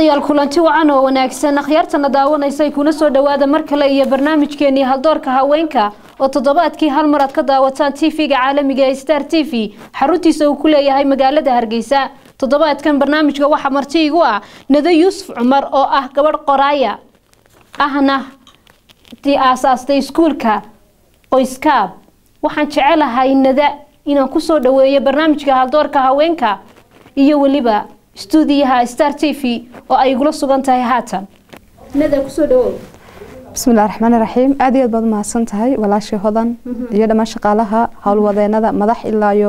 daawadayaal kulanti wacan oo wanaagsan akhyaartana daawanaysay kuna soo dhawaada mar kale iyo barnaamijkeenii haldoorka haweenka oo toddobaadkii hal mar aad ka daawataan tv-ga caalamiga ee star t v xaruntiisa uu ku leeyahay magaalada hargeysa toddobaadkan barnaamijka waxaa marti igu ah nado yuusuf cumar oo ah gabadh qoraaya ahna dii aasaastay iskuulka qoyskaab waxaan jecelahay nada inaan kusoo dhaweeyo barnaamijka haldoorka haweenka iyo weliba stuudiyaha star t v oo ay igula sugan tahay haatan nada kusoo dhawow bismillahi raxmaani raxiim aada iyo aad baad umahadsan tahay walaashii hodan iyo dhammaan shaqaalaha howlwadeenada madax ilaa iyo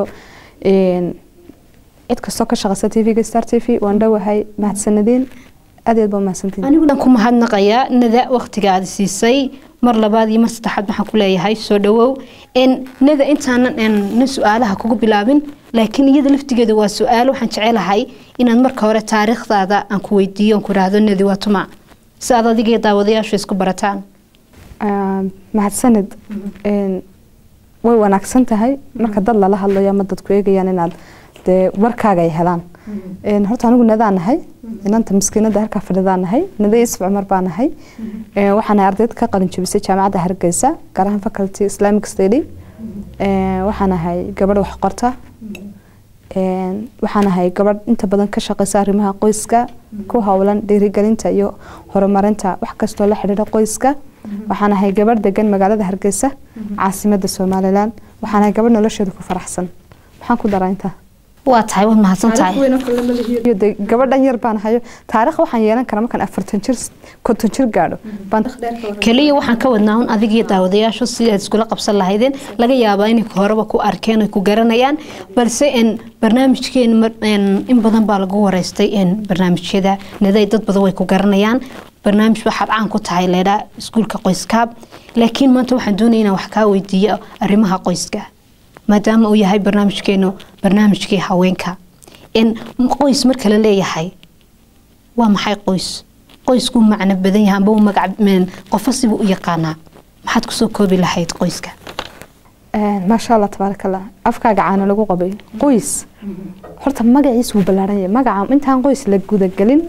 cid kastoo ka shaqeysa t v-ga star t v waan dhowahay mahadsanadiin aad iyo aad baad umahadsantihin aniguna ku mahadnaqayaa nada waqtiga aad siisay mar labaad iyo mar saddexaad waxaan ku leeyahay soo dhawow nada intaanan na su-aalaha kugu bilaabin laakiin iyada laftigeeda waa su-aal waxaan jecelahay inaad marka hore taariikhdaada aan ku weydiiyo aan ku idhaahdo nadi waa tuma si aad adiga daawadayaashu isku barataan mahadsanid way wanaagsan tahay marka dad lala hadlayo ama dadku eegayaan inaad dee warkaaga ay helaan horta anigu nadaan nahay inanta maskiinada halkaa fadhidaan nahay nada isf cumar baa nahay waxaan ardayd ka qalin jabisay jaamacadda hargeysa gaar ahaan faculty islamic study waxaan ahay gabadh wax qorta waxaan ahay gabadh inta badan ka shaqeysa arrimaha qoyska ku howlan dhiirigelinta iyo horumarinta wax kastoo la xidhiidha qoyska waxaan ahay gabadh degan magaalada hargeysa caasimada somalilan waxaan ahay gabadh nolosheeda ku faraxsan maxaan ku daraa intaa waa tahay waad mahadsan tahay gabadhan yar baan hayo taariikh waxaan yeelan karaa markaan afartan jir konton jir gaadho keliya waxaan ka wadnaa un adigiyo daawadayaashu si aad iskula qabsan lahaydeen laga yaabaa inay horeba ku arkeen ay ku garanayaan balse barnaamijkeen in badan baa lagu wareystay barnaamijyada naday dad badan way ku garanayaan barnaamij waxaad caan ku tahay leedhaa iskuulka qoyskaab laakiin maanta waxaan doonaya inaan wax kaa weydiiyo arrimaha qoyska maadaama uu yahay barnaamijkeenu barnaamijkii haweenka qoys marka la leeyahay waa maxay qoys qoysku macno badan yahay amba magac qofo sibuu u yaqaanaa maxaad kusoo koobi lahayd qoyska maasha allah tabaaraka allah afkaaga caana lagu qabay qoys horta magaciis wuu ballaaran yahay magaca intaan qoys la gudagelin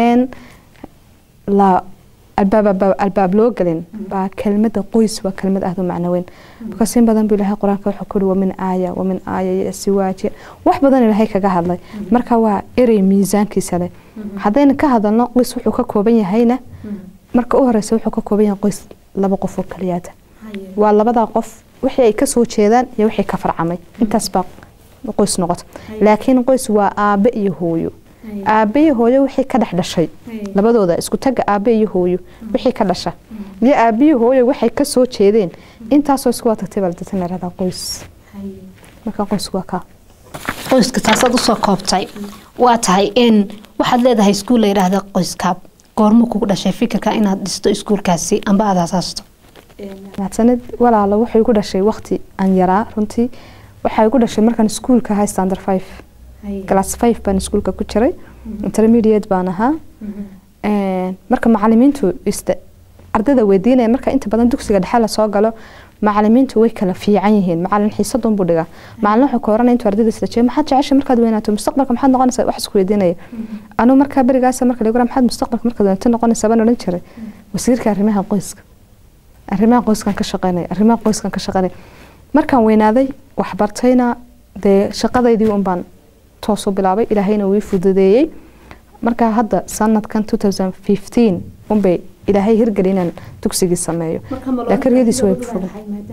la albaab loo gelin baa kelmada qoys waa kelmad aada u macno weyn bikaas in badan bu ilahay qur-aanka wuxuu kuri wamin aaya wamin aaya iyo siwaaje wax badan ilaahay kaga hadlay marka waa erey miisaankiisa leh haddayna ka hadalno qoys wuxuu ka kooban yahayna marka u horeysa wuxuu ka kooban yahay qoys laba qof oo kaliyaata waa labadaa qof wixii ay kasoo jeedaan iyo wixii ka farcamay intaas baa qoys noqota laakiin qoys waa aabe iyo hooyo aabe iyo hooyo wixii ka dhex dhashay labadooda isku taga aabe iyo hooyo wixii ka dhasha iyo aabe iyo hooyo waxay ka soo jeedeen intaasoo isku watagtay baa ladatan yaradaa qoys marka qoysku waa kaa qoyska taasaad usoo koobtay waa tahay n waxaad leedahay iskuul la yidhaahda qoyskaab goormo kugu dhashay fikirka inaad dhisto iskuulkaasi amba aad asaasto mahadsanid walaalo waxay igu dhashay waqti aan yaraa runtii waxaa igu dhashay markaan iskuulka ahay standard five glass five baan iskuulka ku jiray intermediate baan ahaa marka macalimiintu ardayda weydiinaya marka inta badan dugsiga dhexe lasoo galo macalimiintu way kala fiican yihiin macalin xiisadun buu dhigaa macalin wuxuu ka oranaya intuu ardayda isla jeeyo maxaad jeceshay markaad weynaato mustaqbalka maxaad noqonaysaa wax isku weydiinaya anuu markaa berigaas marka lagu maxaad mustaqbalka markaad weynaato noqonaysaa baan odhan jiray wasiirka arrimaha qoyska arrimaha qoyskan ka shaqeynaya arrimaha qoyskan ka shaqeynaya markaan weynaaday waxbartayna dee shaqadaydii un baan toosu bilaabay ilaahayna wii fududeeyey marka hadda sanadkan unbay ilaahay hirgeli inaan dugsigii sameeyo laakiin riyadiisu way fugan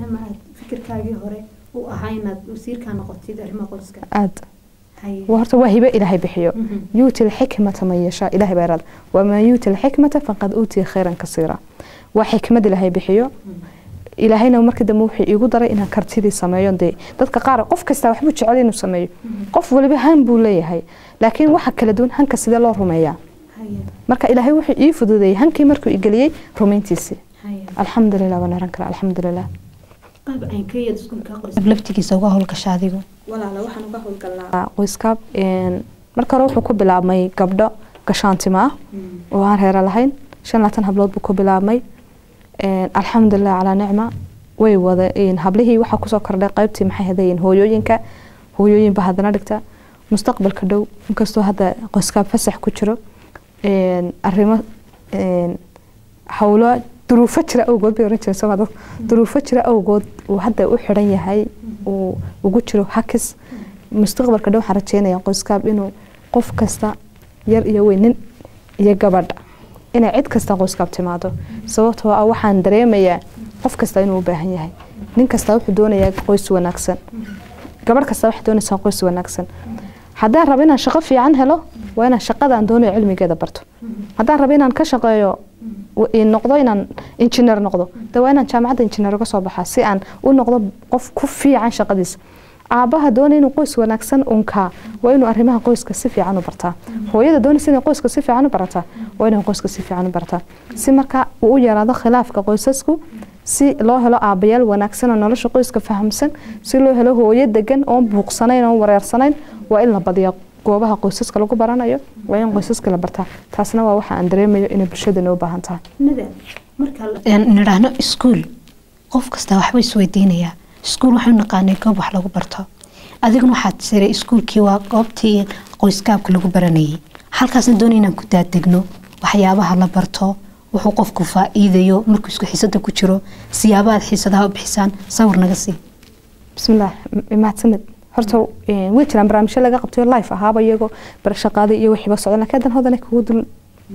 aad horta waa hibe ilaahay bixiyo yuuti lxikmata man yashaa ilahay baa iraada waman yuuti lxikmata faqad uutiya khayran kasiira waa xikmad ilaahay bixiyo ilaahayna markii dambe wuxuu iigu daray inaan kartidii sameeyo dee dadka qaar qof kasta waxbuu jecel inuu sameeyo qof waliba han buu leeyahay laakiin waxa kala duwan hanka sidee loo rumeeyaa marka ilaahay wuxuu ii fududeeyey hankii markuu igeliyey rumayntiisii alxamdulilah waan oran karaa alxamdulilah laftigiisa uga howlgasha adigu qoyskaab marka hore wuxuu ku bilaabmay gabdho gashaantima ah oo aan reera lahayn shan laatan hablood buu ku bilaabmay alxamdulilah calaa nicma way wada hablihii waxaa kusoo kordhay qaybtii maxay hadayin hooyooyinka hooyooyinba haddana dhigta mustaqbalka dhow inkastoo hadda qoyskaab fasax ku jiro een, arrimo een, howlo duruufo jira awgood bay oran jireen soo dad duruufo jira awgood uu hadda u xidhan yahay uu ugu jiro hakis mustaqbalka dhow waxaan rajeynaya qoyskaab inuu qof kasta yar iyo weyn nin iyo gabadha inay cid kasta qoyskaab timaado sababtoo ah waxaan dareemayaa qof kasta inuu u baahan yahay nin kasta wuxuu doonayaa qoys wanaagsan gabadh kasta waxay doonaysaa qoys wanaagsan haddaan rabo inaan shaqo fiican helo waa inaan shaqadaan doonayo cilmigeeda barto haddaan rabo inaan ka shaqeeyo w- in noqdo inaan injineer noqdo de waa inaan jaamacadda injineer uga soo baxaa si aan u noqdo qof ku fiican shaqadiisa aabaha doonaya inuu qoys wanaagsan unkaa waa inuu arrimaha qoyska si fiican u bartaa hooyada doonaysa inay qoyska si fiican u barataa waa inay qoyska si fiican u bartaa si marka uu u yaraado khilaafka qoysasku si loo helo aabayaal wanaagsan oo nolosha qoyska fahamsan si loo helo hooyo degan oon buuqsanayn oon wareersanayn waa in la badiyaa goobaha qoysaska lagu baranayo waa in qoysaska la bartaa taasna waa waxa aan dareemayo inay bulshadana u baahan tahay nidhaahno iskuul qof kasta waxba isweydiinayaa iskuul waxaynu naqaanay goob wax lagu barto adiguna waxaad tiray iskuulkii waa goobtii qoyskaabka lagu baranayay halkaasna doonay inaan ku daadegno waxyaabaha la barto wuxuu qofku faa-iidayo markuu isku xiisada ku jiro siyaabaad xiisadaha u bixisaan sawir naga sii bismillaah m- mahadsanid horta eh, way jiraan barnaamijyo laga qabtayo life ahaaba iyagoo barashaqaada iyo wixiiba socdan laakiin hadan hodana kugu dul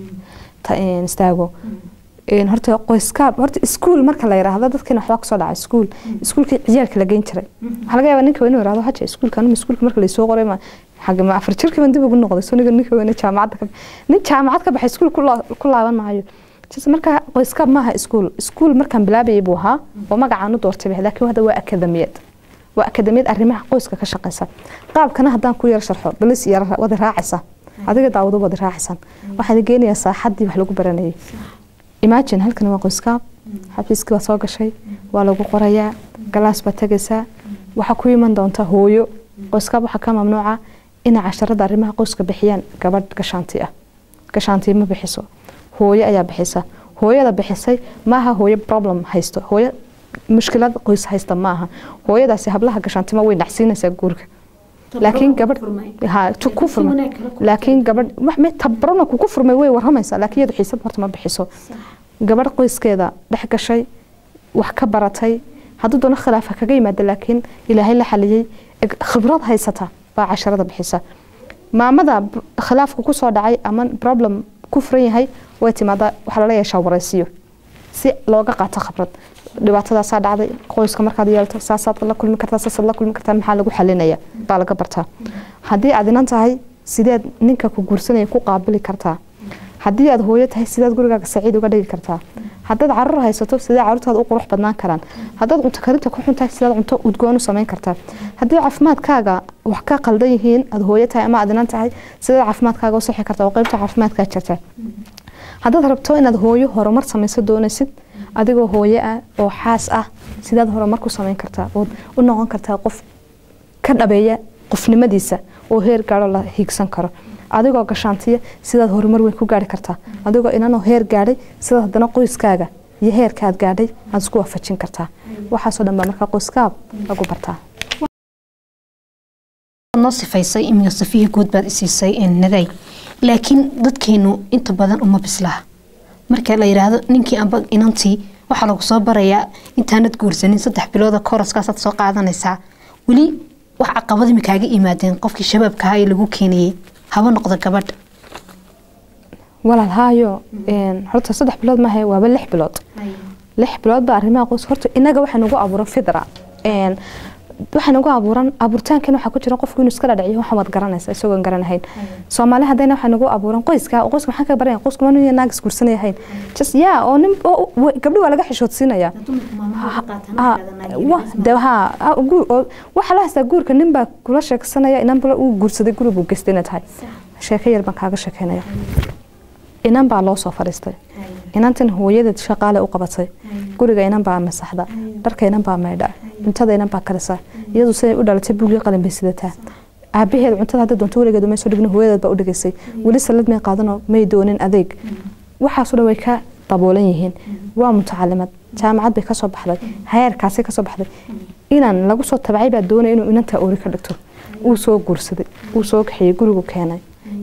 ta- eh, istaago Eh, horta qoyskaab horta iskuul marka la yiraahdo dadkina waxbaa kasoo dhaca iskuul iskuulkii ciyaalka la geyn jiray waxaa laga yaabaa ninka inuu yiraahdo haja iskuulka anuma iskuulka marka laysoo qoray ma xagga ma afar jirkii baan dib ugu noqday soo niga ninka weyne jaamacadda ka nin jaamacad ka baxay iskuul ku laa- ku laaban maayo Just marka qoyskaab maaha iskuul iskuul markaan bilaabayay buu ahaa oo magacaan u doortay bix laakiin hadda waa akademiyad waa akademiyad arrimaha qoyska ka shaqeysa qaabkana haddaan ku yar sharxo balis yar wada raacaysa adiga daawado wada raacaysan waxaan geenayaa saaxaddii wax lagu baranayay imagine halkan waa qoyskaab xafiiskii baa soo gashay waa lagu qorayaa galaas baa tegaysaa waxaa ku iman doonta hooyo qoyskaab waxaa ka mamnuuca inay casharada arrimaha qoyska bixiyaan gabadh gashaanti ah gashaantii ma bixiso hooyo ayaa bixisa hooyada bixisay maaha hooyo problem haysto hooyo mushkilad qoys haysta maaha hooyadaasi hablaha gashaantima way nacsiinaysaa guurka laakiin gabadh ha tu- ku furmay laakiin gabadh wax me tabarona kuku furmay way waramaysaa laakiin iyadu xiisad horta ma bixiso gabadh qoyskeeda dhex gashay wax ka baratay hadduu doono khilaafa kaga yimaada laakiin ilaahay la xaliyey eg- khibrad haysata baa casharada bixisa maamada b- khilaafku kusoo dhacay ama problem ku furan yahay way timaadaa waxaa lala yeeshaa waraysiyo si looga qaato khibrad dhibaatadaasaa dhacday qoyska markaad yeelto saasaad la kulmi kartaa saasaad la kulmi kartaa maxaa lagu xalinaya baa laga bartaa haddii aad inan tahay sideed ninka ku guursanaya ku qaabili kartaa haddii aad hooyo tahay sideed gurigaaga saciid uga dhigi kartaa haddaad carruur haysato sidee carruurtaada u qurux badnaan karaan haddaad cunto karinta ku xun tahay sideed cunto udgoon u samayn kartaa haddii caafimaadkaaga wax ka qaldan yihiin aad hooyo tahay ama aad inan tahay sideed caafimaadkaaga u sixi kartaa oo qeybta caafimaadkaa jirta haddaad rabto inaad hooyo horumar samayso doonaysid adigoo hooyo ah oo xaas ah sidaad horumar ku samayn kartaa ood u noqon kartaa qof ka dhabeeya qofnimadiisa oo heer gaadho la hiigsan karo adigoo gashaantiya sidaad horumar weyn ku gaari kartaa adigoo inanoo heer gaadhay sidaad haddana qoyskaaga iyo heerka aad gaadhay aad isku waafajin kartaa waxaasoo dhan baa markaa qoyskaab lagu bartaa noo sifaysay imiga safiya guud baad isiisay naday laakiin dadkeenu inta badan uma bislaha marka la yidhaahdo ninkii amba inantii waxaa lagu soo barayaa intaanad guursanin saddex bilooda koroskaasaad soo qaadanaysaa weli wax caqabad mi kaaga imaadeen qofkii shabaabkaha ee lagu keenayay haba noqdo gabadha walaal haayo een, horta saddex bilood maaha waaba lix bilood lix bilood baa arrimaha qoys horta inaga waxaa nagu abuuran fidra een, waxaa nagu abuuran abuuritaankan waxaa ku jira qofku inuu iska dhadhiciyo waxaan waad garanaysa isagoon garanahayn soomaali haddayna waxaa nagu abuuran qoyska oo qoyska maxaa ka baranaya qoyska ma nin naag isguursanayahayn just yaa oo nin oo- oo- gabdhi waa laga xishoodsiinaya Ah, wa- de ha ah, guur- oo- waxaa la haystaa guurka nin baa kula sheegsanaya inan bala uu guursaday guri buu geystay inay tahay sheeko yar baan kaaga sheekeynaya inan baa loo soo fadhiistay inantan hooyadeed shaqaale u qabatay guriga inan baa masaxda dharka inan baa maydha cuntada inan baa karisa iyadu siday u dhalatay buugii qalin bay sidataa aabaheed cuntada hadda doonto weligeed may soo dhigin hooyadeed baa u dhigaysay weli salad may qaadanoo may doonin adeeg waxaasoo dhan way ka daboolan yihiin waa mutacalimad jaamacad bay kasoo baxday heerkaasay kasoo baxday inan lagu soo tabacay baa doonaya inuu inantaa oori ka dhigto uu soo guursaday uu soo kaxeeyey gurigu keenay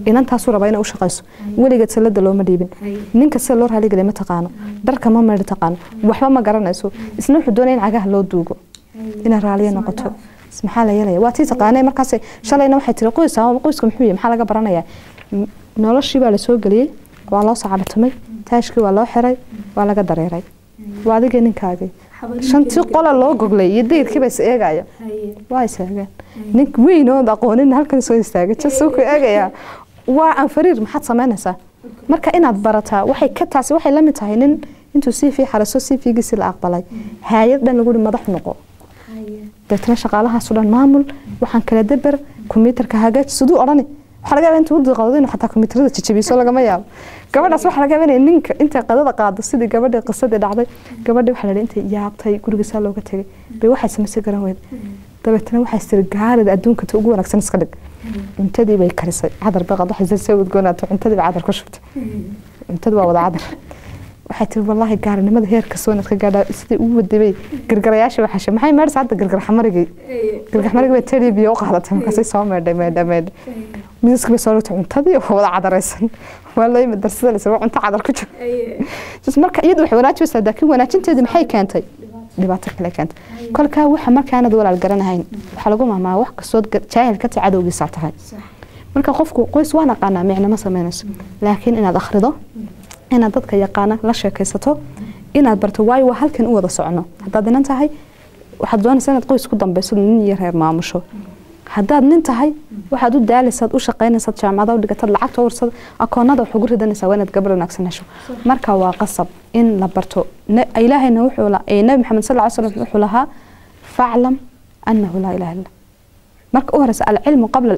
inantaasuu rabaa inay u shaqayso weligeed salada looma dhiibin ninka sida loo raaligeliya ma taqaano dharka ma meedhi taqaano waxba ma garanayso isna wuxuu doonaya in cagaha loo duugo inay raaliyo noqoto maxaa la yeelaya waa tii taqaanay markaas shalayna waxay tiri qoys qoyska muxuu yahay maxaa laga baranayaa noloshii baa lasoo geliyey waa loo sacaratumay taashkii waa loo xiray waa laga dareeray waa adigii ninkaagii shantii qola loo goglay iyo dayrkiiba is eegaya waa is eegeen nin weyn ood aqoonin halkan soo istaagay jasuu ku eegayaa waa anfariir maxaad samaynaysaa marka inaad barataa waxay ka taasi waxay la mid tahay nin intuu sii fii xariso sii fiigiisi la aqbalay haayad dhan lagu madax noqo deetna shaqaalahaasu dhan maamul waxaan kala dabar kombiyuutarka hagaaj siduu odhani waxaa laga yaaba intuu udiqado inuu xataa kombiyuutarada jajabiso lagama yaabo gabadhaas waxaa laga yaaba inay ninka intay qadada qaado sidii gabadhii qisadii dhacday gabadhii waxaa la yidhi intay yaabtay gurigiisaa looga tegay bay waxay samaysay garan weyd dabeetna waxay tiri gaarida adduunka ta ugu wanaagsan iska dhig cuntadii bay karisay cadar baqad waxay soo udgoonaato cuntadii bay cadar ku shubtay cuntadii waa wada cadar waxay tiri wallaahi gaarinimada heerka soo inaad ka gaadhaa sidii ugu wadibay gargarayaasha waa xashay maxay meedhsa hadda gargar xamarigii gargar xamarigii bay tedii biyo u qaadatay markaasay soo meedhay meedha meedha midaskii bay soo dhigtay cuntadii oo wada cadaraysan waa loo yimid darsada la waa cunto cadar ku jiro marka iyadu waxay wanaajinaysaa laakiin wanaajinteedii maxay keentay dhibaato kale keentay kolkaa waxa markaanad walaal garanahayn waxaa lagu mahmaa wax kastood jaahil ka tahay cadowgiisaa tahay marka qofku qoys waa naqaanaa micnama samaynayso laakiin inaad akhrido inaad dadka yaqaana la sheekaysato inaad barto waayo waa halkan u wada socono haddaad inan tahay waxaad doonaysaa inaad qoys ku dambeyso nin iyo reer maamusho haddaad nin tahay waxaad u daalaysaad u shaqaynaysaad jaamacada u dhigatad lacagta ursad akoonada wax ugu ridanaysaa waa inaad gabar wanaagsan hesho marka waa qasab in la barto ilaahayna wuxuu nabi maxamed sal ly slam wuxuu lahaa faclam annahu laa ilaha illa marka u horeysa alcilmu qabla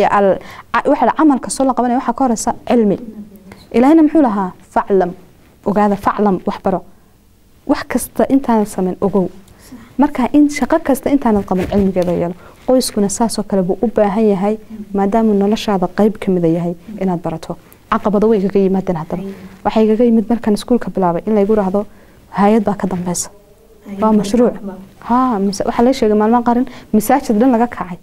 waxa camalka soo la qabanaya waxaa ka horeysa cilmi ilaahayna muxuu lahaa faclam ogaada faclam wax baro wax kasta intaanad samayn ogow marka in shaqo kasta intaanad qaban cilmigeeda yeelo qoyskuna saasoo kale buu u baahan yahay maadaamuu noloshaada qeyb ka mida yahay inaad barato caqabado way igaga yimaadeen haddaba waxay igaga yimid markaan iskuulka bilaabay in laygu rahdo hay-ad baa ka dambeysa waa mashruuc ha waxaa la sheegay maalmaha qarin masaajid dhan laga kacay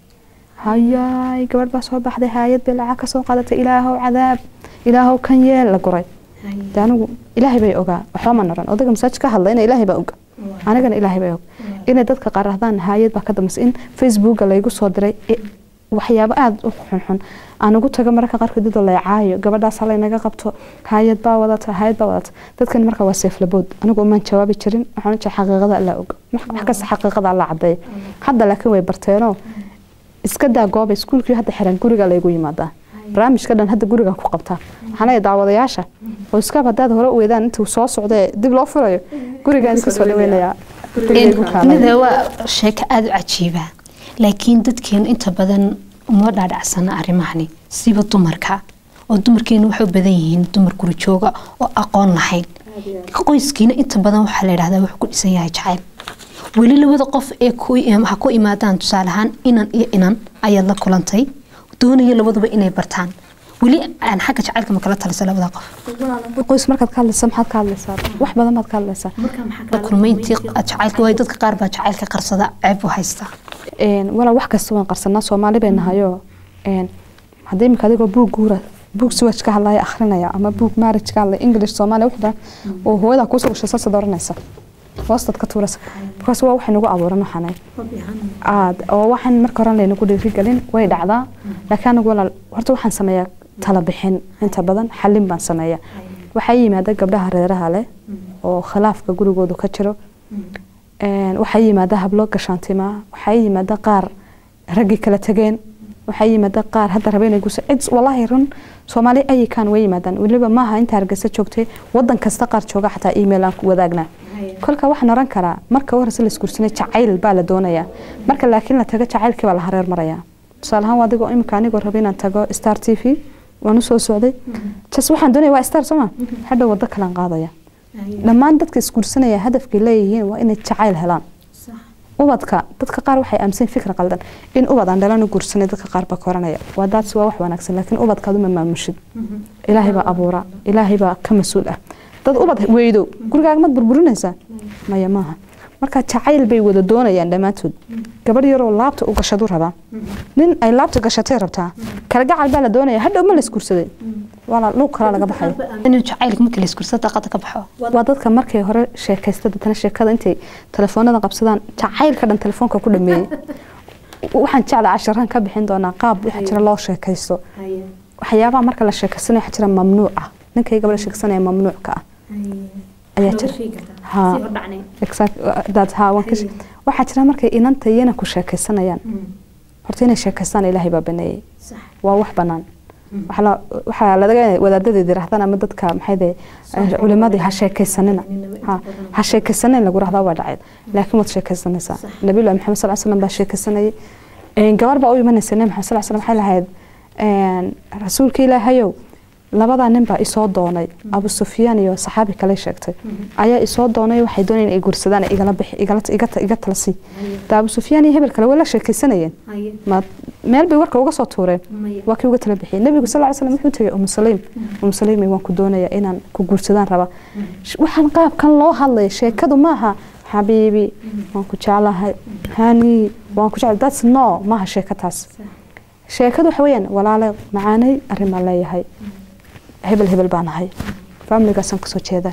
hayaay gabadh baa soo baxday hay-ad bay lacag kasoo qaadatay ilaahow cadaab ilaahow kan yeel la guray de anigu ilaahay bay ogaa waxba ma naran odayga masaajid ka hadla ina ilaahay baa oga anigana ilaahay bay og inay dadka qaar rahdaan hay-ad baa ka dambeysa in facebooka laygu soo diray waxyaabo aada u xunxun aan ugu tago mararka qaarkood didoo laycaayo gabadhaas halaynaga qabto hay-ad baa wadata hay-ad baa wadata dadkan marka waa seeflabood anigu umaan jawaabi jirin waxaan u jira xaqiiqada allaa og wax kasta xaqiiqada allaa cadeeya hadda laakiin way barteenoo iska daa gooba iskuulkii hadda xiran guriga laygu yimaadaa barnaamijka dhan hadda guriga ku qabtaa waxaan leeyahay daawadayaasha oo iskaab haddaad hore u weydaan intuu soo socda dib loo furayo gurigaan iska soo dhaweynayaa nida waa sheeko aada u cajiiba laakiin dadkeenu inta badan uma dhaadhacsana arrimahani siba dumarka oo dumarkeenu waxay u badan yihiin dumar guri jooga oo aqoon lahayn qoyskiina inta badan waxaa la yidhahdaa wuxuu ku dhisan yahay jacayl weli labada qof ee ha ku imaadaan tusaale ahaan inan iyo inan ayaad la kulantay doonaya labaduba inay bartaan weli aan xagga jacaylka ma kala talisa labada qof qoys markaad ka hadlaysa maxaad ka hadlaysaa wax badan baad ka hadlaysaa kulmayntii jacaylka waay dadka qaar baa jacaylka qarsada ceeb u haysta walaa wax kasta waan qarsanaa soomaali bay nahayo haddii imika adigoo buug guura buug siwaj ka hadlaya akhrinaya ama buug marriage ka hadlaya english soomaaliya wuxuu oo hooyadaa kuusoo gashay saasad oranaysa hoostaad ka tuuraysa because waa waxay nagu abuuran waxaanay aad oo waxaan marka hore laynagu dhiirigelin way dhacdaa laakiin anigu walaal horta waxaan sameeyaa tala bixin inta badan xalin baan sameeyaa waxaa yimaada gabdhaha reeraha leh oo khilaafka gurigoodu ka jiro waxaa yimaada hablo gashaantimaa waxaa yimaada qaar raggii kala tageen waxaa yimaada qaar hadda raba inay gusa cid walaahi run soomaali ayikaan way yimaadaan weliba maaha inta hargeysa joogtay wadan kasta qaar jooga xataa email aan wadaagnaa kolka waxaan oran karaa marka u horeysa laisguursanay jacayl baa la doonayaa marka laakiin la tago jacaylkii baa la hareer marayaa tusaale ahaan adigoo imika anigoo raba inaan tago star t v waan usoo socday jas waxaan doonaya waa star sooma hadhow wado kalaan qaadaya dhammaan dadka isguursanaya hadafkay leeyihiin waa inay jacayl helaan ubadka dadka qaar waxay aaminsan fikra qaldan in ubad aan dhalan u guursanay dadka qaar baa koranaya waa daadsi waa wax wanaagsan laakiin ubadkaadu ma maamushid ilaahay baa abuura ilaahay baa ka mas-uul ah dad ubad weydo gurigaaga mad burburinaysaa maya maaha marka jacayl bay wada doonayaan dhammaantood gabadh yaroo laabta u gashadu rabaa nin ay laabta gashatay rabtaa kalgacal baa la doonaya hadhow ma la isguursaday walaa luuq kalaa laga baxaya inuu jacaylka marka la iskursada daaqada ka baxo waa dadka markay hore sheekaysta dadana sheekada intay telefoonada qabsadaan jacaylka dhan telefoonka ku dhameeyey waxaan jeclaa casharaan ka bixin doonaa qaab waxaa jira loo sheekaysto waxyaabaha marka la sheekaysanayo waxaa jira mamnuuc ah ninkay gabadha sheekaysanaya mamnuucka ah ayaa jira ha exact that ha waan ka she- waxaa jira markay inanta iyana ku sheekaysanayaan horta inay sheekaystaan ilaahay baa baneeyey waa wax banaan Waxaa la- waxaa laga wadaadadeeda yiraahdaan ama dadka maxayde culimadii ha sheekaysanina ha ha sheekaysanin lagu rahdaa waa dhacay laakiin waad sheekaysanaysaa nabiyullahi maxamed sal slam baa sheekaysanayay Een, gabar baa u imanaysa nabi maxamed sal slam waxay lahayd een, rasuulka ilaahayow labadaa nin baa isoo doonay abu sufyaan iyo saxaabi kale sheegtay ayaa isoo doonay waxay doonayeen ay guursadaan ee igala bixi igala iga iga talasi da abu sufyaan iyo hebel kale way la sheekaysanayeen ma meel bay warka uga soo tuureen waa kii uga tala bixiyay nabigu sal ly slam wuxuu tegay umu saliim umu saliim waan ku doonaya inaan ku guursadaan raba Sh- waxaan qaabkan loo hadlaya sheekadu maaha xabiibi waan ku jeclahay hani waan ku jeclahay that's no maaha sheeko taas sheekadu waxa weeyaan walaale macaanay arrin baan leeyahay hebel hebel baan ahay faamiligaasaan kasoo jeeda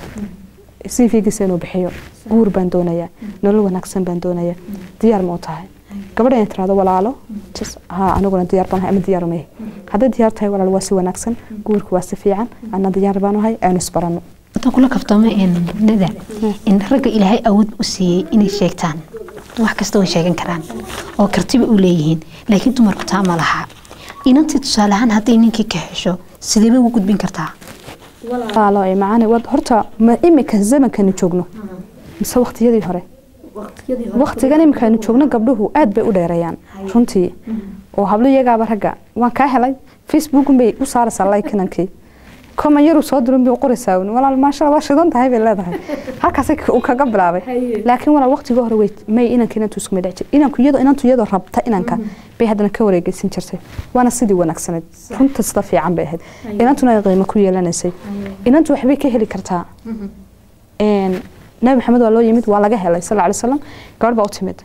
c v-giisa inuu bixiyo guur baan doonayaa nolol wanaagsan baan doonayaa diyaar ma u tahay gabadha inay tirahdo walaalo jas haa aniguna diyaar baan ahay ama diyaar uma yahay hadday diyaar tahay walaal waa si wanaagsan guurku waa si fiican ana diyaar baan ahay aanu isbarano intaan kula kaftamo nada in ragga ilaahay awood u siiyey inay sheegtaan wax kasta way sheegan karaan oo kartiba u leeyihiin laakiin dumarku taa ma laha inantii tusaale ahaan hadday ninkii ka hesho sidee bay ugu gudbin kartaa walaalo ay macaani wad horta ma imika zamankanu joogno mise waqtiyadii hore waqtigan imikaanu joogno gabdhuhu aad bay u dheereeyaan runtii oo hablo iyagaaba ragga waan kaa helay facebookun bay u saaraysaa laikinankii koma yaru soo dirin bay u qoraysaa un walaal maasha waa shidan tahay bay leedahay halkaasay uu kaga bilaabay laakiin walaal waqtigii hore wey may inanka inantu isku midhac jir inanku iyadoo inantu iyadoo rabta inanka bay haddana ka wareegeysan jirtay waana sidii wanaagsaneyd runta sida fiican bay ahayd inantuna ay qiimo ku yeelanaysay inantu waxbay ka heli kartaa Een, nabi maxamed waa loo yimid waa laga helay sal ly slam gabadh baa u timid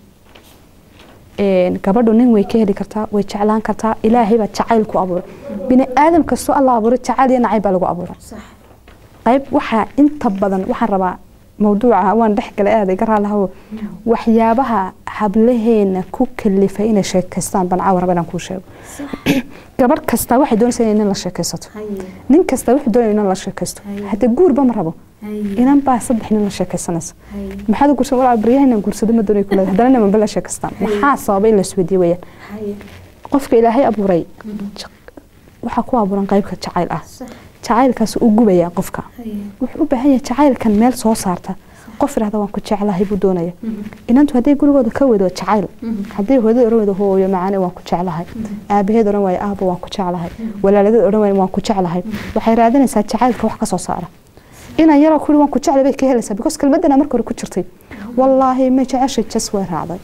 Een, gabadhu nin way ka heli kartaa way jeclaan kartaa ilaahay baa jacayl ku abuuray bini aadam kastoo alla abuuray jacayl iyo nacayb baa lagu abuuray qayb waxaa inta badan waxaan rabaa mawduuca waan dhex galay aada iga raalahawo waxyaabaha hablaheena ku kalifay inay sheekaystaan baan caawa raba inaan kuu sheego gabadh kasta waxay doonaysaa inay nin la sheekaysato nin kasta wuxuu doonaya inaan la sheekaysto hadda guurba ma rabo inan baa saddex nin la sheekaysanaysa maxaad u guursan walaa baryaha inaan guursado ma doonay kule haddana nimanba la sheekaystaan maxaa sababay in la isweydiiyo weyaan qofka ilaahay abuuray waxaa ku abuuran qaybka jacayl ah jacaylkaas u gubaya qofka wuxuu u baahan yahay jacaylkan meel soo saarta qof irahda waan ku jeclahay buu doonaya inantu hadday gurigooda ka wado jacayl hadday hooyada oran wado hooyo macaane waan ku jeclahay aabaheed oran waayo aabo waan ku jeclahay walaaladeed oran waayo waan ku jeclahay waxay raadinaysaa jacaylka wax ka soo saara inaan yaroo kuli waan ku jeclay bay ka helaysaa because kelmadana marka hore ku jirtay wallaahi ma jeceshay jas way raacday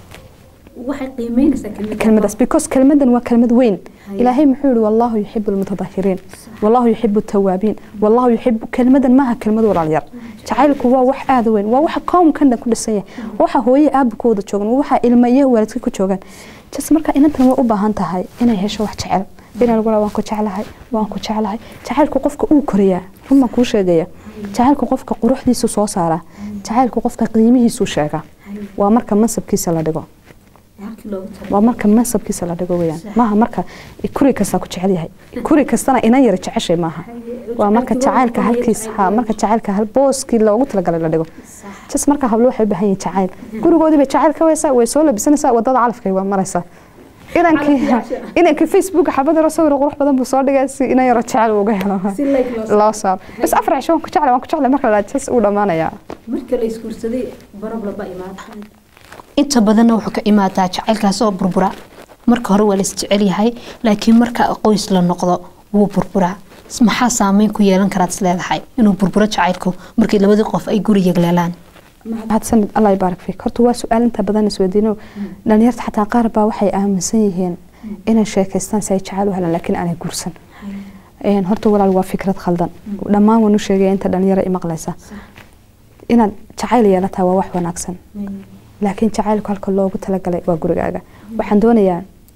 kelmadaas because kelmadan waa kelmad weyn ilaahay muxuu yihi wallahu yuxibu lmutadahiriin wallahu yuxibu tawaabiin wallahu yuxibu kelmadan maaha kelmad walaalyar jacaylku waa wax aada weyn waa waxa koomkan dhan ku dhisan yahay waxa hooye aaba ku wada joogan waa waxa ilma iyo waalidka ku joogaan jas marka inantan way u baahan tahay inay hesho wax jecel inaan lagu waan ku jeclahay waan ku jeclahay jacaylku qofka uu koriyaa run baan kuu sheegaya jacaylku qofka quruxdiisu soo saaraa jacaylku qofka qiimihiisu sheegaa waa marka mansabkiisa la dhigo waa marka mansabkiisa la dhigo weyaan maaha marka kuri kastaa ku jecel yahay kuri kastana inan yara jeceshay maaha waa marka jacaylka halkiis ha marka jacaylka hal booskii loogu talagalay la dhigo jas marka hablo waxay u baahan yihiin jacayl gurigoodii bay jacayl ka weysaa way soo labisanaysaa wadada calafkay waa maraysaa inankii inankii facebook xabad yaro sawir qurux badan buu soo dhigay si inan yaro jecel uga helo loo saaro bas afar cisho waan ku jeclay waan ku jeclay marka la jas uu dhammaanayaa marka la isguursaday barablaba imaada inta badanna wuxuu ka imaadaa jacaylkaas oo burbura marka hore waa la isjecel yahay laakiin marka qoys la noqdo wuu burburaa maxaa saameyn ku yeelan karaad isleedahay inuu burburo jacaylku markii labadii qof ay guri yagleelaan mahadsanid allah ibaarak fiik horta waa su-aal inta badan isweydiino dhalinyarta xataa qaar baa waxay aaminsan yihiin inay sheekaystaan si ay jacayl u helaan laakiin aanay guursan horta walaal waa fikrad khaldan dhammaan waan u sheegaya inta dhalinyaro i maqlaysa inaad jacayl yeelataa waa wax wanaagsan laakiin jacaylku halka loogu talagalay waa gurigaaga waxaan doonayaa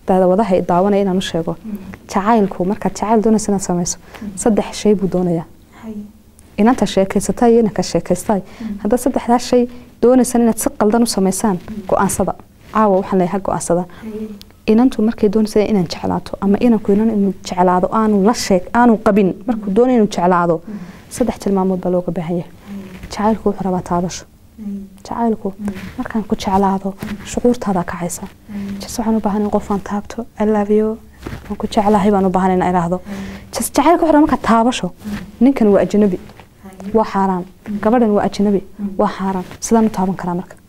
daawadaha ay daawanaya inaan u sheego jacaylku markaad jacayl doonaysa inaad samayso saddex shay buu doonayaa inanta sheekaysata iyo inanka sheekaystay haddaad saddexdaas shay doonaysaan inaad si qaldan u samaysaan go-aansada caawa waxaan leeyahay go-aansada inantu markay doonaysa inaan jeclaato ama inanku inan inuu jeclaado aanu la sheeg aanu qabin markuu doonay inuu jeclaado saddex tilmaamood baa looga baahan yahay jacaylku wuxuu rabaa taabasho jacaylku markaan ku jeclaado shucuurtaada kacaysa jas waxaan u baahan in qofaan taabto alaabiyo waan ku jeclahay baan u baahan in iraahdo jas jacaylka wuxuu rabaa markaa taabasho ninkan waa ajnabi waa xaaraan gabadhan waa ajnabi waa xaaraan sidaan u taaban karaa marka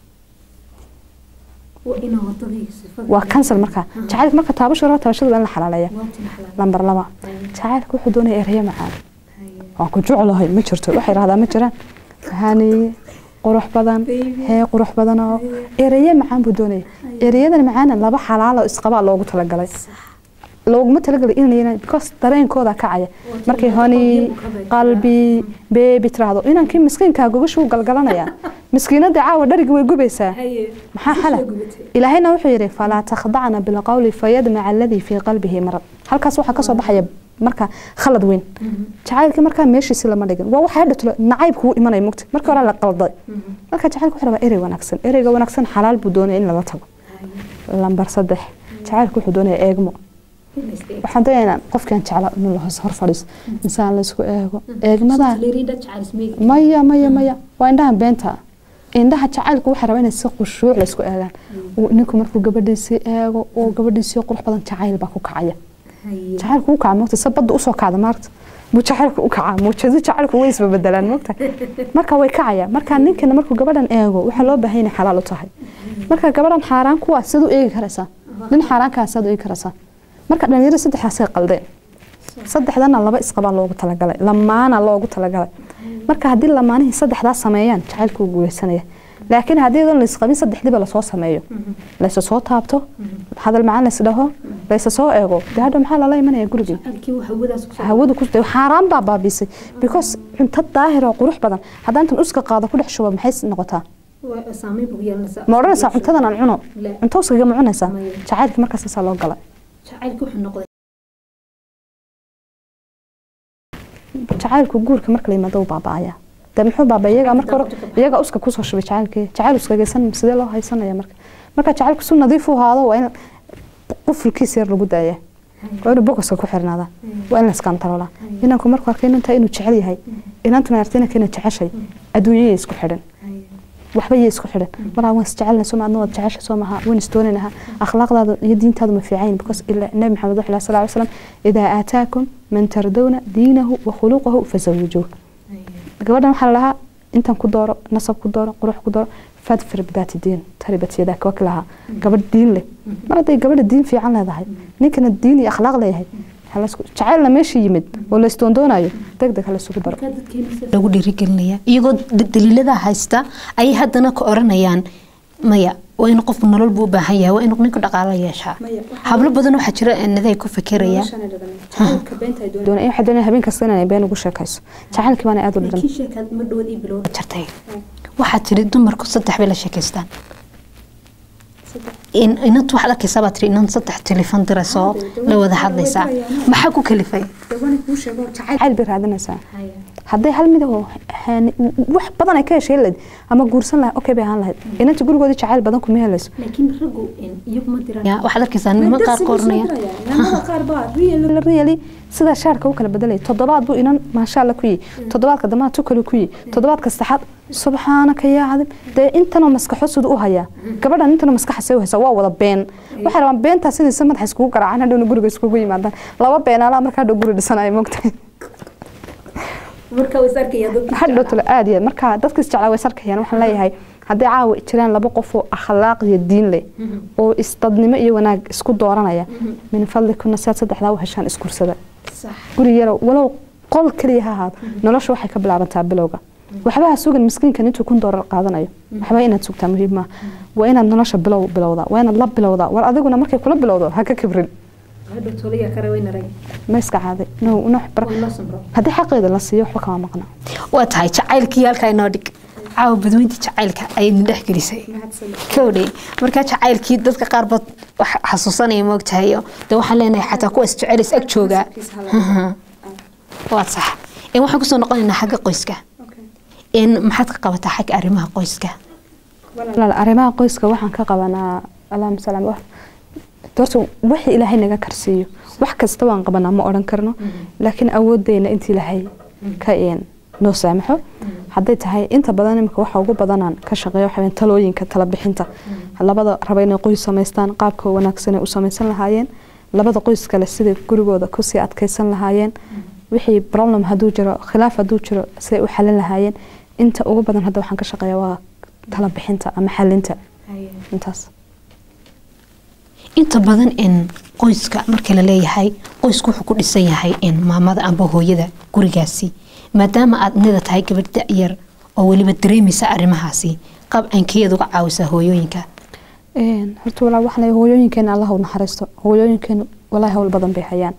waa kansal marka jacaylka marka taabasho raba taabashada waa in la xalaaleeya lambar laba jacaylka wuxuu doonaya erayo macaan waan ku jeclahay ma jirto waxay rahdaa ma jiraan hani qurux badan hee qurux badan oo erayo macaan buu doonaya erayadan macaana laba xalaalo isqabaa loogu talagalay looguma talagalay inay because dareenkooda kacaya markay honi qalbi beebi tiraahdo inankii miskiinkaa gogashuu galgalanaya miskiinada caawa dharigi way gubaysaa maxaa xala ilaahayna wuxuu yidhi falaa takhdacna bilqawli fayadmaca aladii fii qalbihi marad halkaas waxaa kasoo baxaya marka khalad weyn jacaylkii markaa meeshiisi lama dhigin waa waxaa dhatulo nacaybku wuu imanaya mugta markii hore la qalday marka jacaylku wuxuu rabaa erey wanaagsan ereyga wanaagsan xalaal buu doonaya in lala tago lambar saddex jacaylku wuxuu doonaya eegmo waxaan doonaynaa qofkaan jeclaa inuu la hor fadhiiso insaan la isku eego eegmadaa maya maya maya waa indhaha beenta indhaha jacaylku waxaa rabaa inay si khushuuc la isku eegaan ninku markuu gabadhiisii eego oo gabadhiisii qurux badan jacayl baa ku kacaya jacaylku u kaca moogta se badda usoo kacda maarta buu jacaylku u kacaa muujado jacaylku way isbabedelaan moogta marka way kacaya marka ninkana markuu gabadhan eego waxaa loo baahan inay xalaal u tahay marka gabadhan xaaraan kuwaa sid u eegi karaysaa nin xaaraankaa saad u eegi karaysaa marka dhalinyaro saddexdaasay qaldeen saddexdana laba isqabaa loogu talagalay lamaana loogu talagalay marka haddii lamaanihii saddexdaas sameeyaan jacaylku wuu guuleysanaya laakiin haddii idan laisqabin saddexdiiba lasoo sameeyo laysa soo taabto hadal macaan lays dhaho laysa soo eego dee hadha maxaa lala imanaya gurigii hawadu ku xaaraan baa baabisay because cunto daahir oo qurux badan haddaan intan uska qaado ku dhex shuba maxay noqotaa ma odhanaysaa cuntadan aan cuno cunto uskaga ma cunaysaa jacaylkii markaas asaa loo galay jacaylku guurka marka la yimaado baaba'aya de muxuu baaba iyaga marka hore iyaga uska kusoo shubay jacaylkii jacayl uskageysan sidee loo haysanaya marka marka jacaylku si nadiif u ahaado waa in qufulkiisa yar lagu daaya waa inuu bogoska ku xirnaada waa in la iskantaroolaa inanku markuu arkay inantaa inuu jecel yahay inantuna artay inanka inay jeceshay adduunyaya isku xidhan waxba yay isku xidhan maraa waan isjecelna soo maadna waad jecesha soo maha waan isdoonaynaha akhlaaqdaada iyo diintaadu ma fiicayn because nabi maxamed wuxuu ilahi sal ly slam idaa aataakum man tardawna diinahu wa khuluqahu fazawijuuh gabadhan waxaa la dhahaa intan ku dooro nasab ku dooro qurux ku dooro fadfir bidaati diin taribat yadaaka waki lahaa gabadh diin leh mar hadday gabadha diin fiican leedahay ninkana diin iyo akhlaaq leeyahay jacaylna meesha yimid oo la isdoondoonayo deg deg halaysugu daro lagu dhiirigelinaya iyagoo daliilada haysta ayay haddana ka oranayaan maya waa in qofku nolol buu u baahan yahay waa inuu ninku dhaqaalo yeeshaa hablo badan waxaa jira naday ku fikiraya waxay doonaya habeen kasta inay been ugu sheekayso jacaylkii baana aada u dhiran jirtay waxaa tiri dumarku saddex bay la sheekaystaan inantu waxaad arkaysaa baa tiri inan saddex telefon dirayso la wada hadlaysaa maxaa ku kalifay jacayl bay raadinaysaa hadday hal mid oo wax badan ay ka heshay lahayd ama guursan lahayd okay bay ahaan lahayd inanta gurigoodii jacayl badan kuma helayso waxaad arkaysaa niman qaar ka oranaya really sidaa shaarka u kala bedelaya toddobaad buu inan maasha alla ku yihi toddobaadka dambana tu kale ku yihi toddobaadka saddexaad subxaanaka yaa cadim dee intanoo maskaxo sida u hayaa gabadhan intanoo maskaxase u haysa waa wada been waxay rabaan beentaa sidiisa madaxa iskugu garaacaan hadhowna guriga iskugu yimaadaan laba beenaalaa markaa hadhow guri dhisanaya mogtahay hadhow talo aad iyo marka dadka isjeclaa way sarkayaan waxaan leeyahay hadday caawa jiraan laba qof oo akhlaaq iyo diin leh oo isdadnimo iyo wanaag isku dooranaya min fadlikuna siaad saddexdaa u heshaan isgursada guri yaro walow qol keliya ha ahaado nolosha waxay ka bilaabantaa bilowga waxba ha sugan miskiinkan intuu kun doolar qaadanayo waxba inaad sugtaa muhiim maaha waa inaad nolosha bilow bilowdaa waa inaad la bilowdaa war adiguna markay kula bilowdo ha ka kibrin ma iska caaday haddii xaqeeda la siiyo waxba kama maqna waa tahay jacaylkii halkaa inoo dhig caawa badweynta jacaylka ayayna dhex gelisay kowdhe markaa jacaylkii dadka qaar bad wax xasuusanaya moogtahay de waxaan leenahay xataa kuwaas jecelays ag joogaa waad sax En waxaan kusoo noqonaynaa xagga qoyska En maxaad ka qabataa xagga arrimaha qoyska walaal arrimaha qoyska waxaan ka qabanaa allahuma salaam wax horta wixii ilaahay naga karsiiyo wax kasta waan qabanaa ma odhan karno laakiin awoodeyna inta ilaahay ka een noo saamaxo hadday tahay inta badan imika waxa ugu badanaan ka shaqeeya waxa weeyaan talooyinka tala bixinta labada raba inay qoys samaystaan qaabka wanaagsan ay u samaysan lahaayeen labada qoys kale sidai gurigooda kusii adkaysan lahaayeen wixii problem hadduu jiro khilaaf hadduu jiro siday u xalin lahaayeen inta ugu badan hadda waxaan ka shaqeeya waa tala bixinta ama xalinta intaas inta badan in qoyska marka la leeyahay qoysku wuxuu ku dhisan yahay in maamada amba hooyada gurigaasi maadaama aad nida tahay gabadh da-yar oo weliba dareemaysa arrimahaasi qabcankeed uga caawisaa hooyooyinka Een, horta walaa waxaan leeyahay hooyooyinkeena allah u naxariisto hooyooyinkeena walaahi hawl badan bay hayaan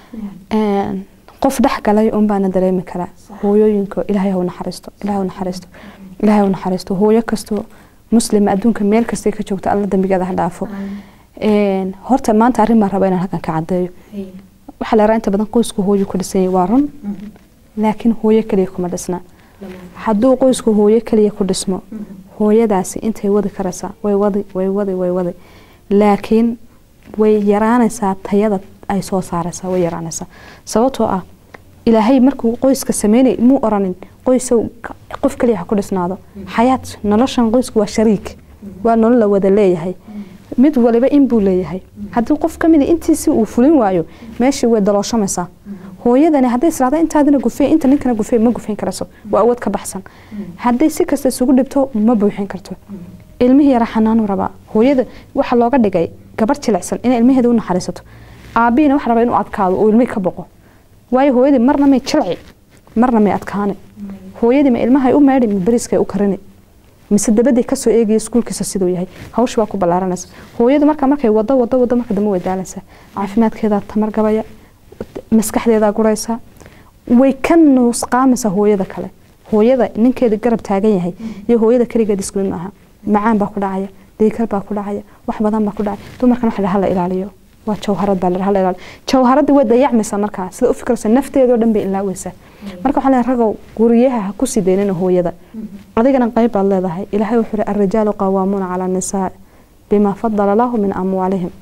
Een, qof dhex galay un baana dareemi karaa hooyooyinka ilaahay ha u naxariisto ilaahay ha u naxariisto ilaahay ha u naxariisto hooyo kastoo muslima adduunka meel kastay ka joogto alla dambigeeda ha dhaafo Een, horta maanta arrin baan rabaa inaan halkan ka caddeeyo waxaa la yaraa inta badan qoysku hooyo ku dhisan yahay waa run laakiin hooyo keliya kuma dhisna hadduu qoysku hooyo keliya ku dhismo hooyadaasi intay wadi karaysaa way wadi way wadi way wadi laakiin way yaraanaysaa tayada ay soo saaraysaa way yaraanaysaa sababtoo ah ilaahay markuu qoyska sameynay muu oranin qoysow ka- qof keliya ha ku dhisnaado xayaat noloshan qoysku waa shariik waa nolol la wada leeyahay mid waliba in buu leeyahay haddii qof ka mid intiisi uu fulin waayo meeshii way dalooshamaysaa hooyadani hadday israada intaadina gufey inta ninkana gufey ma gufeyn karayso waa awood ka baxsan hadday si kasta isugu dhibto ma buuxin karto ilmihii yara xanaanu rabaa hooyada waxa looga dhigay gabar jilicsan inay ilmaheeda u naxariisato aabihiina waxa rabaa inuu adkaado oo ilmihii ka boqo waayo hooyadii marna may jilci marna may adkaane hooyadii ma ilmahay u meedhi ma beriskay u karini mise dabadii kasoo eegaya iskuulkiisa siduu yahay hawsha baa ku ballaaranaysa hooyadu marka markay wado wado wado marka dambe way daalaysaa caafimaadkeedaa tamar gabaya maskaxdeedaa guraysa way ka nuusqaamaysaa hooyada kale hooyada ninkeeda garab taagan yahay iyo hooyada keligeed isku mid maaha macaan baa ku dhacaya dhiikar baa ku dhacaya wax badan baa ku dhacaya dumarkan waxa la hala ilaaliyo waa jawharad baa la hala ilaaliyo jawharadii way dayacmaysaa markaa sida u fikiraysa nafteedoo dhan bay ilaaweysaa marka waxaa leeyahay ragow guryaha ha ku sii daynina hooyada adigana qayb baad leedahay ilaahay wuxuu yidhi arrijaalu qawaamuuna cala nisaa bima fadala lahu min amwaalihim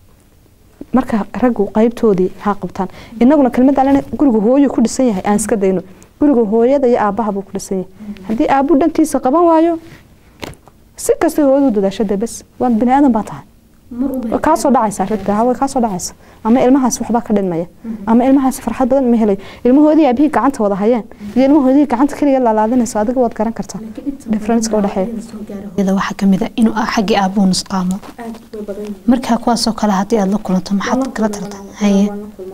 marka raggu qaybtoodii ha qabtaan inaguna kelmad alena guriga hooyo ku dhisan yahay aan iska dayno guriga hooyada iyo aabaha buu ku dhisan yahay haddii aabu dhankiisa qaban waayo si kasta hooyadu dadaashada bes waa bini aadan baa tahay way kaasoo dhacaysa ragga way kaasoo dhacaysa ama ilmahaas waxbaa ka dhinmaya ama ilmahaas farxad badan ma helayo ilmahoodii aabihii gacanta wada hayeen iyo ilmahoodii gacanta keliya laalaadinayso adiga waad garan kartaa differenceka udhexeeya iyada waxaa kamid a inuu ah xaggii aabuhu nusqaamo markaa kuwaasoo kale haddii aad la kulanto maxaad kala tarta haye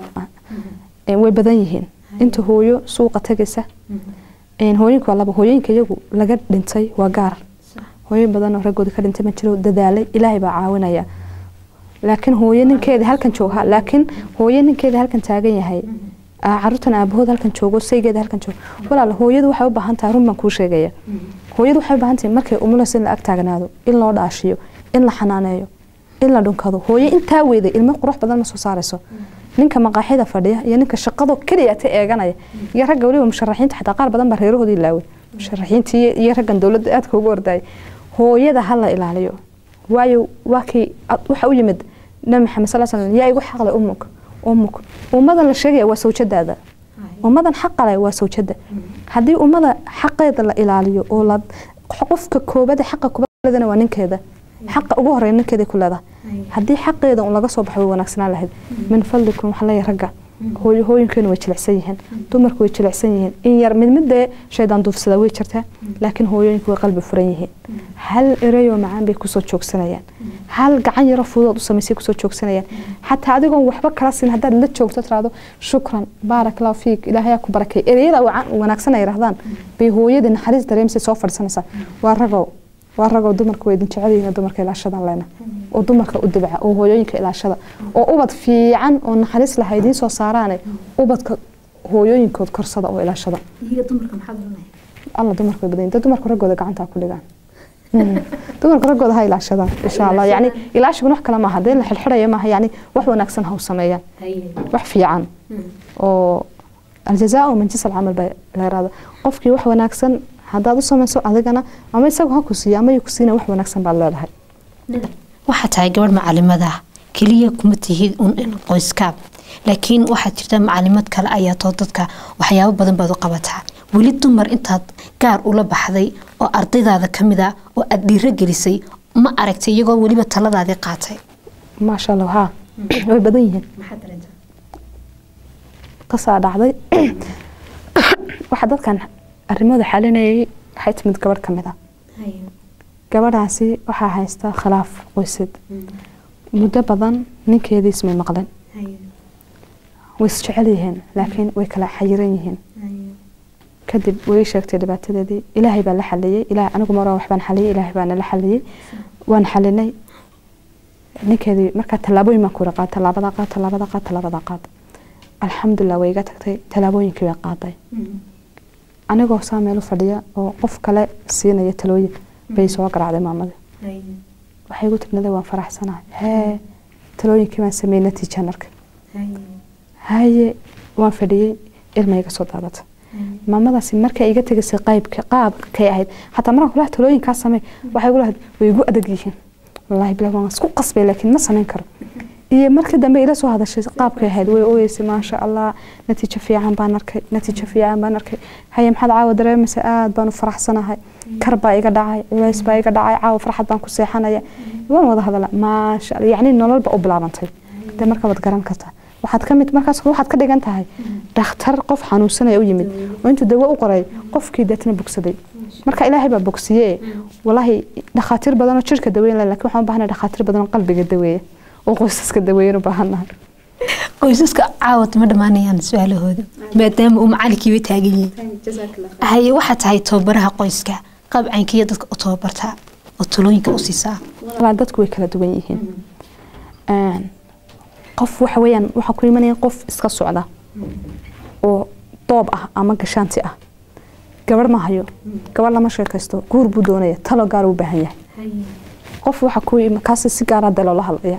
Een, way badan yihiin inta hooyo suuqa tagaysa een, hooyinku waa laba hooyooyinka iyagu laga dhintay waa gaar hooyo badan oo raggooda ka dhintay ma jiro dadaalay ilaahay baa caawinaya laakiin hooyo ninkeeda halkan jooga laakiin hooyo ninkeeda halkan taagan yahay aa, caruurtan aabahood halkan joogo saygeeda halkan joogo walaal hooyadu waxay u baahan tahay run baan kuu sheegaya hooyadu waxay u baahan tahay markay umulayso in la ag taagnaado in loo dhaashiyo in la xanaaneeyo in la dhunkado hooyo intaa weyday ilmo qurux badan ma soo saarayso ninka maqaaxida fadhiya iyo ninka shaqado keliya ta eeganaya iyo ragga weliba musharaxiinta xataa qaar badan baa reerahoodii ilaaway musharaxiintii iyo raggan dowladda aadka ugu ordayay hooyada ha la ilaaliyo waayo waa kii ad- waxa u yimid nabi maxamed sal slam yaa igu xaqlay umuk umuk ummadan la sheegaya waa sawjadaada ummadan xaqale waa sawjada haddii ummada xaqeeda la ilaaliyo oo la qofka koobada xaqa kubadana waa ninkeeda xaqa ugu horeeya ninkeeda ku leedahay haddii xaqeeda un laga soo baxo way wanaagsanaan lahayd min fadlikum waxaa leeyahay ragga hooyo hooyinkeenu way jilicsan yihiin dumarku way jilicsan yihiin in yar mid midee shaydaan duufsada way jirtaa laakiin hooyooyinku way qalbi furan yihiin hal ereyoo macaan bay kusoo joogsanayaan hal gacan yaro fudood u samaysay kusoo joogsanayaan xataa adigoon waxba kala siin haddaad la joogto tiraahdo shukran baarak allahu fiik ilaahayaa ku barakay ereyada wacan- wanaagsan ay yidhahdaan bay hooyadii naxariis dareemisay soo fadhisanaysaa waa ragow waa ragoo dumarka way idin jecel yihiin dumarka ilaashadan leena oo dumarka u dibca oo hooyooyinka ilaashada oo ubad fiican oo naxariis laha idiin soo saaraane ubadka hooyooyinkood korsada oo ilaashada alla dumarku way badan yihiin. dad dumarku raggooda gacanta ha ku dhigaan Mm. dumarku raggooda ha ilaashadaan insha allah yani ilaashiguna wax kale maaha dee la xirxirayo maaha yani wax wanaagsan ha u sameeyaan wax fiican oo aljazaau min jinsi alcamal baa la yiraahdo qofkii wax wanaagsan haddaad u samayso adigana ama isagu ha ku siiya ama ku siina wax wanaagsan baad leedahay waxaa tahay gabadh macalimada ah keliya kuma tihid un in qoyskaab laakiin waxaad jirta macalimad kale ayaa too dadka waxyaabo badan baad u qabataa weli dumar intaad gaar ula baxday oo ardaydaada ka mid a oo aad dhiiro gelisay ma aragtay iyagoo weliba taladaadii qaatay maasha allah haa way badan yihiin qasaa dhacday waxaa dadkan arrimooda xalinayay waxay timid gabadh ka mid a gabadhaasi waxaa haysta khilaaf qoysad muddo badan ninkeedii ismay maqleen way isjecel yihiin laakiin way kala xayiran yihiin kadib way ii sheegtay dhibaatadeedii ilaahay baa la xaliyey ilaah anigu mar waxbaan xaliyey ilaahay baana la xaliyey waan xalinay ninkeedii markaa tallaabooyin baan kuura qaad tallaabada qaad tallaabada qaad tallaabada qaad alxamdulilah way iga tagtay tallaabooyinkii bay qaaday anigoo saa meel u fadhiya oo qof kale siinaya talooyin bay soo garaacday maamada waxay igu tirnaday waan faraxsanahay hee talooyinkii baan sameeyey natiijaan arkay haye waan fadhiyey ilma iga soo daadatay maamadaasi markay iga tegaysay qaybka qaabkay ahayd xataa markaan kulaha talooyinkaa samey waxay igu lahayd way igu adag yihiin wallaahi bilah waan isku qasbay laakiin ma samayn karo iyo markii dambe ila soo hadashay qaabkay ahayd way ooyeysay maasha allah natiijo fiican baan arkay natiijo fiican baan arkay haye maxaad caawa dareemaysa aad baan u faraxsanahay kar baa iga dhacay culays baa iga dhacay caawa farxad baan ku seexanaya waan wada hadala maasha allah yacni nololba u bilaabantay dee marka waad garan kartaa waxaad ka mid markaas waxaad ka dhigan tahay dhakhtar qof xanuunsanaya u yimid oo intuu dawo u qoray qofkii deetna bogsaday marka ilaahay baa bogsiye walaahi dhakhaatiir badan oo jirka daweyn leh laakiin waxaan u baahanay dhakhaatiir badan oo qalbiga daweeya oo qoysaska daweeyan u baahannahay qoysaska caawad ma dhammaanayaan su-aalahooda maadaama uu macalinkiiba taagan yihiin haye waxaa tahay tababaraha qoyska qabcankiiyo dadka u tababartaa oo talooyinka u siisaa walaa dadku way kala duwan yihiin qof waxa weeyaan waxaa ku imanaya qof iska socda oo doob ah ama gashaanti ah gabarh ma hayo gabarh lama sheekaysto guur buu doonaya talo gaar u baahan yahay qof waxa ku kaasi si gaara dee loola hadlaya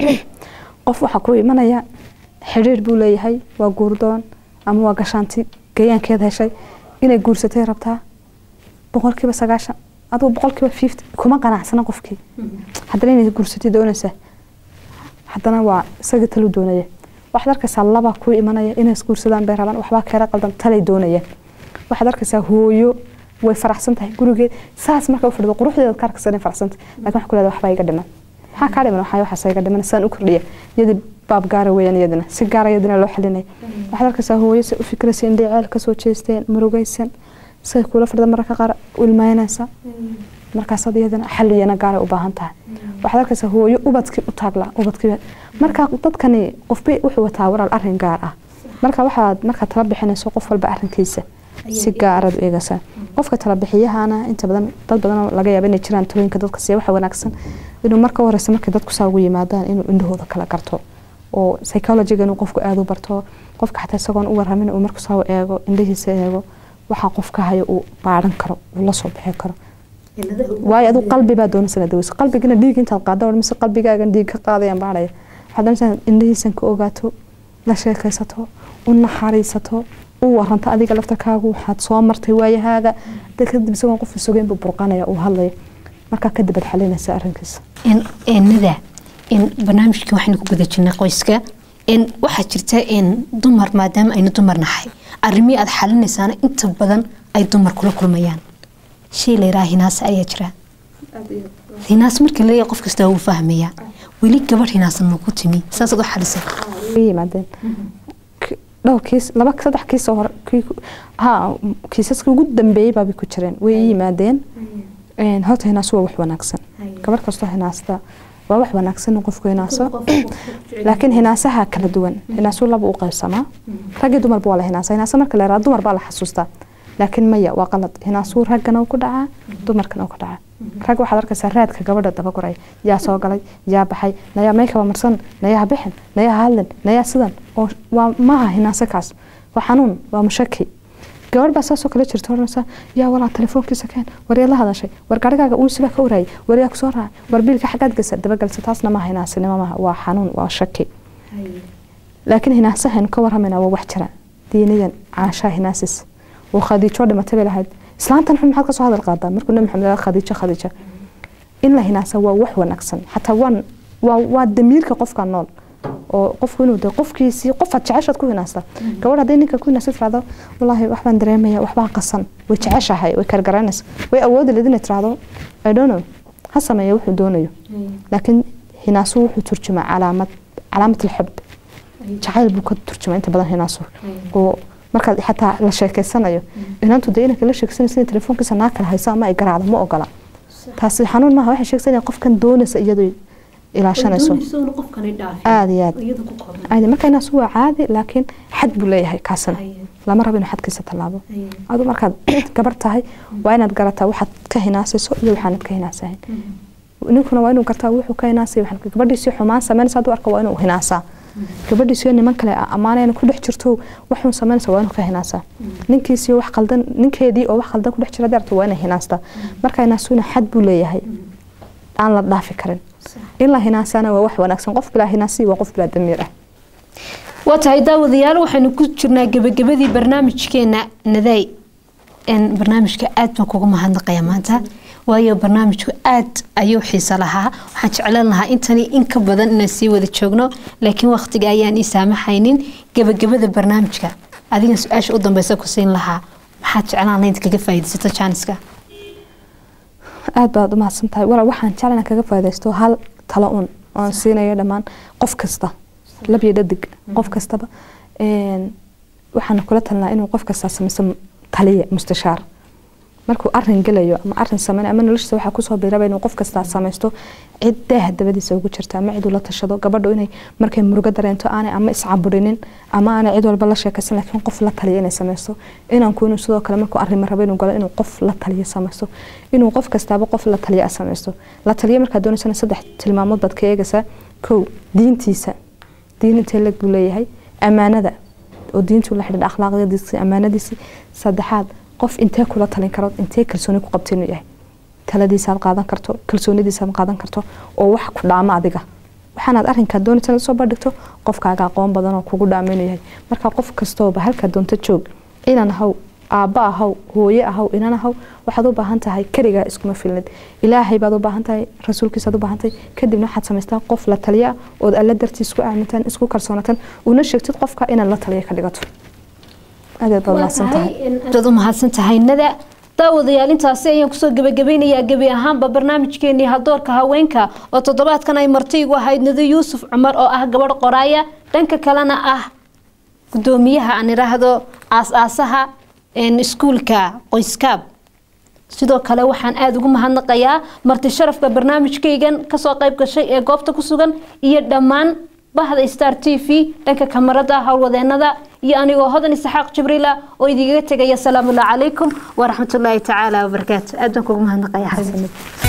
qof waxaa ku imanaya xidhiir buu leeyahay waa guurdoon ama waa gashaanti gayaankeed heshay inay guursatay rabtaa boqolkiiba sagaashan adugu boqolkiiba fifty kuma qanacsana qofkii haddana inay guursatay doonaysaa haddana waa isaga talu doonaya waxaad arkaysaa laba ku imanaya inay isguursadaan bay rabaan waxbaa keera qaldan talay doonayaan waxaad arkaysaa hooyo way faraxsan tahay gurigeed saas marka u fadhido quruxdeeda ka arkaysa inay faraxsan tahay laakiin waxaa ku leedahay waxbaa iga dhiman maxaa kaa dhiman waxaa waxaas iga dhiman saan u kordhiya iyadii baab gaara weeyaan iyadina si gaara iyadina loo xalinaya waxaad arkaysaa hooyo si u fikraysa indhay ceel kasoo jeesteen murugaysan say kula fadhida mararka qaar ilmaynaysa markaasaad iyadana xaliyana gaaray u baahan tahay waxaad arkaysaa hooyo ubadkii u taagla ubadkii marka dadkani qofba wuxuu wataa walaal arrin gaar ah marka waxaad markaad tala bixinayso qof walba arrinkiisa si gaaraad u eegaysaa qofka tala bixiyahana inta badan dad badan laga yaaba inay jiraan talooyinka dadka siiya waxa wanaagsan inuu marka horeysa markay dadku saa ugu yimaadaan inuu indhahooda kala garto oo psychologiga inuu qofku aada u barto qofka xataa isagoon u waramin uu marku saa u eego indhahiisa eego waxaa qofka hayo uu baaran karo uu la soo bixi karo waayo aduu qalbi baa doonaysan daweyso qalbigana dhiig intaad qaada mise qalbigaagan dhiig ka qaadayaan baaraya waxaad doonaysaa indhahiisan ka ogaato la sheekaysato u naxariisato u waranto adiga laftarkaagu waxaad soo martay waayahaaga kadib isagoon qof sugeyn buu burqanaya uu hadlaya markaa kadib aad xalinaysa arrinkiisa nada barnaamijkii waxaynu ku guda jirnay qoyska waxaa jirta dumar maadaama aynu dumar nahay arrimihii aad xalinaysaana inta badan ay dumar kula kulmayaan shay layidhaha hinaase ayaa jira hinaas markii laleeyahay qof kastaa wuu fahmayaa weli gabadh hinaasan ma ku timi saasaad u xalisay yimaadeen dhowr kiis laba saddex kiis oo hore ha kiisaskii ugu dambeeyey baabay ku jireen way ii yimaadeen horta hinaasu waa wax wanaagsan gabadh kastoo hinaasta waa wax wanaagsan in qofku hinaaso laakiin hinaasaha kala duwan hinaasu laba u qaybsamaa raggii dumarba waa la hinaasa hinaasa marka la yaraha dumar baa la xasuustaa laakiin maya waa qalad hinaasuu raggana ku dhacaa dumarkana ku dhacaa rag waxaad arkaysaa raadka gabadha dabaguray yaa soo galay yaa baxay nayaa maykaba marsan nayaa bixin nayaa hadlin nayaa sidan oo waa maaha hinaase kaas waa xanuun waa mushaki gabadh baa saasoo kale jirta oranaysa yaa walaa telefoonkiisa keen war yaa la hadashay war garigaaga uunsiba ka waraayay war yaa kusoo raacay war biilka xaggaad gasa dabagalsa taasna maaha hinaasinimo maaha waa xanuun waa shaki laakiin hinaasahan ka warramayna waa wax jira diiniyan caashaa hinaasis oo khadiijo dhimatay bay lahayd islaantan xun maxaad ka soo hadal qaadaa markuu nabi maxamed lahaa khadiijo khadiijo in la hinaasa waa wax wanaagsan xataa waan waa waa damiirka qofka nool oo qofku inuu de qofkiisii qofaad jeceshaad ku hinaasta gabadh hadday ninka ku hinaasta tirahdo wallaahi waxbaan dareemaya waxbaa qasan way jeceshahay way kargaraynaysa way awoodi leed inay tirahdo i don't know ha sameeya wuxuu doonayo laakiin hinaasu wuxuu turjumaa calaamad calaamat alxub jacayl buu ka turjumaa inta badan hinaasu oo markaad xataa la sheekeysanayo inantu dee inanka la sheekeysanaysa in telefoonkiisa naa kala hayso ama ay garaacdo ma ogola taasi xanuun maaha waxay sheegaysa inay qofkan doonaysa iyadoo ilaashanayso aada iyo aad caadi marka inaasu waa caadi laakiin xad buu leeyahay kaasina lama rabo inuu xadkiisa tallaabo adu markaad gabar tahay waa inaad garataa waxaad ka hinaasayso iyo waxaanad ka hinaasahayn ninkuna waa inuu gartaa wuxuu ka hinaasay gabadhiisii xumaan samaynaysa hadduu arka waa inuu hinaasaa gabadhiisiyo niman kale ammaanayna ku dhex jirto waxuun samaynaysa waa inuu ka hinaasaa ninkiisiyo wax qaldan ninkeedii oo wax qaldan ku dhex jira darto waa inay hinaastaa marka hinaasuna xad buu leeyahay aan la dhaafi karin in la hinaasana waa wax wanaagsan qof bilaa hinaasi waa qof bilaa damiir ah waa tahay daawadayaal waxaynu ku jirnaa gebagabadii barnaamijkeena naday barnaamijka aad baan kuga mahadnaqaya maanta waayo barnaamijku aad ayuu xiiso lahaa waxaan jeclan lahaa intani in ka badan inaan sii wada joogno laakiin waqtiga ayaan ii saamaxaynin gebagabada barnaamijka adigan su-aasha u dambeysa ku siin lahaa maxaad jeclaan lahayd kaga faa'iidaysato jaaniska aad baad u mahadsan tahay walaal waxaan jeclan kaga faa'iidaysto hal talo un oon siinayo dhammaan qof kasta lab iyo dhadig qof kastaba waxaan kula talnaa inuu qof kastaa samaysto taliya mustashaar markuu arin gelayo ama arin sameyn ama noloshiisa waxaa kusoo biiraba inuu qof kastaa samaysto cid daaha dabadiisa ugu jirta ama ciduu la tashado gabadhu inay markay murugo dareento aanay ama iscaburinin ama aanay cid walba la sheekaysan laakiin qof la taliya inay samaysto inanku inuu sidoo kale markuu arima rabo inuu galo inuu qof la taliya samaysto inuu qof kastaaba qof la taliya samaysto la taliya markaad doonaysana saddex tilmaamood baad ka eegaysaa kow diintiisa diin intee leg buu leeyahay ammaanada oo diintu la xidhiidha akhlaaqyadiisi ammaanadiisi saddexaad qof intee kula talin karo intee kalsooni ku qabta inuu yahay taladiisaad qaadan karto kalsoonidiisaad qaadan karto oo wax ku dhaamo adiga waxaanaad arrinkaa doonaysa inaad soo bandhigto qofkaaga aqoon badan oo kugu dhaamo inuu yahay marka qof kastooba halkaa doonto joog inan ahaw aabba ahaw hooye ahaw inan ahaw waxaad u baahan tahay keligaa iskuma filnid ilaahay baad u baahan tahay rasuulkiisaad u baahan tahay kadibna waxaad samaystaa qof la taliya ood alla dartii isku aamintaan isku kalsoonataan una sheegtid qofka inaad la taliya ka dhigato aadaad baad mahadsan tahay aad u mahadsan tahay nada daawadayaal intaasi ayaan kusoo gebagabeynayaa gebi ahaanba barnaamijkeenii hadoorka haweenka oo toddobaadkan ay martiigu ahayd nado yuusuf cumar oo ah gabadh qoraaya dhanka kalena ah gudoomiyaha aan idhaahdo aas-aasaha iskuulka qoyskaab sidoo kale waxaan aada ugu mahadnaqayaa marti sharafka barnaamijkaygan kasoo qayb gashay ee goobta ku sugan iyo dhammaan bahda star t v dhanka kamarada howlwadeenada iyo anigoo hodan isaxaaq jibriila oo idigaga tegaya asalaamu allah calaykum waraxmatullaahi tacaala wabarakaatu aad baan kugu mahadnaqaya xasan